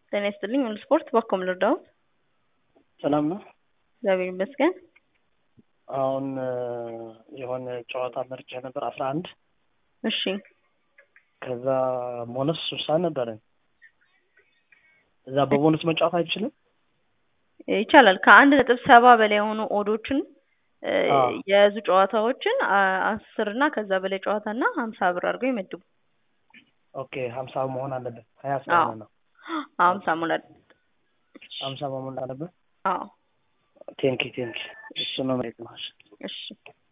ጤና ይስጥልኝ ሙሉ ስፖርት በኮም ልርዳዎት? ሰላም ነው። እግዚአብሔር ይመስገን። አሁን የሆነ ጨዋታ መርጬ ነበር አስራ አንድ እሺ ከዛ ቦነስ ስልሳ ነበረን። እዛ በቦነስ መጫወት አይችልም? ይቻላል። ከአንድ ነጥብ ሰባ በላይ የሆኑ ኦዶችን እ አዎ። የያዙ ጨዋታዎችን አ- አስር እና ከዛ በላይ ጨዋታ እና ሀምሳ ብር አድርገው ይመድቡ። ኦኬ ሀምሳ መሆን አለበት። ሀያ ስለሆነ ነው ሀምሳ ሙላል። ሀምሳ መሆን አለበት። አዎ ቴንኪ ቴንኪ እሱ ነው መሬት ነው። እሺ